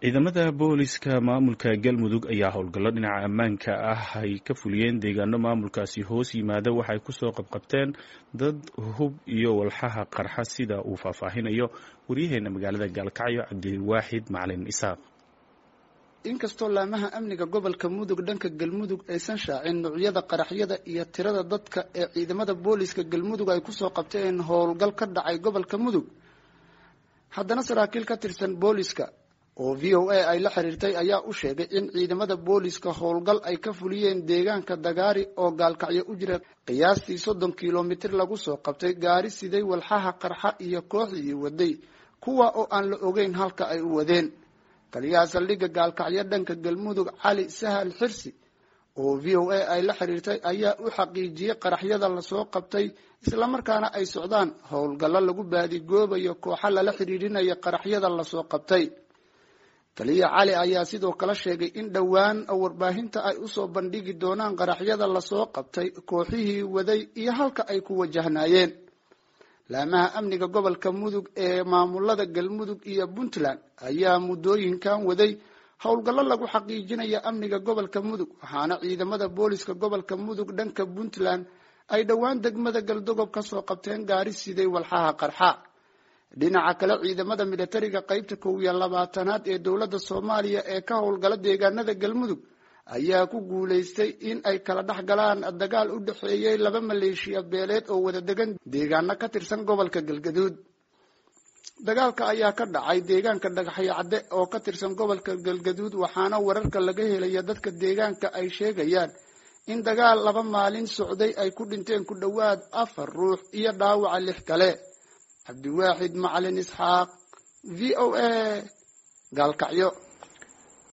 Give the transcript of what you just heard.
ciidamada booliska maamulka galmudug ayaa howlgallo dhinaca ammaanka ah ay ka fuliyeen deegaano maamulkaasi hoos yimaada waxay kusoo qabqabteen dad hub iyo walxaha qarxa sida uu faahfaahinayo waryaheena magaalada gaalkacyo cabdiwaaxid macalin isaaq inkastoo laamaha amniga gobolka mudug dhanka galmudug aysan shaacin nuucyada qaraxyada iyo tirada dadka ee ciidamada booliska galmudug ay kusoo qabteen howlgal ka dhacay gobolka mudug haddana saraakiil ka tirsan booliska oo v o a ay la xiriirtay ayaa u sheegay in ciidamada booliska howlgal ay ka fuliyeen deegaanka dagaari oo gaalkacyo u jira qiyaastii soddon kilomitir lagu soo qabtay gaari siday walxaha qarxa iyo kooxdii waday kuwa oo aan la ogeyn halka ay u wadeen taliyaha saldhigga gaalkacyo dhanka galmudug cali sahal xirsi oo v o a ay la xiriirtay ayaa u xaqiijiyey qaraxyada lasoo qabtay islamarkaana ay socdaan howlgallo lagu baadigoobayo kooxa lala xiriirinaya qaraxyada lasoo qabtay taliya cali ayaa sidoo kale sheegay in dhowaan warbaahinta ay usoo bandhigi doonaan qaraxyada lasoo qabtay kooxihii waday iyo halka ay ku wajahnaayeen laamaha amniga gobolka mudug ee maamulada galmudug iyo puntland ayaa muddooyinkan waday howlgallo lagu xaqiijinaya amniga gobolka mudug waxaana ciidamada booliska gobolka mudug dhanka puntland ay dhowaan degmada galdogob kasoo qabteen gaari siday walxaha qarxa dhinaca kale ciidamada militariga qeybta kow iyo labaatanaad ee dowladda soomaaliya ee ka howlgala deegaanada galmudug ayaa ku guulaystay in ay kala dhex galaan dagaal u dhexeeyey laba maleeshiya beeleed oo wada degan deegaano ka tirsan gobolka galgaduud dagaalka ayaa ka dhacay deegaanka dhagaxyo cadde oo ka tirsan gobolka galgaduud waxaana wararka laga helaya dadka deegaanka ay sheegayaan in dagaal laba maalin socday ay ku dhinteen ku dhowaad afar ruux iyo dhaawaca lix kale cabdiwaaxid macalin isxaaq v o a gaalkacyo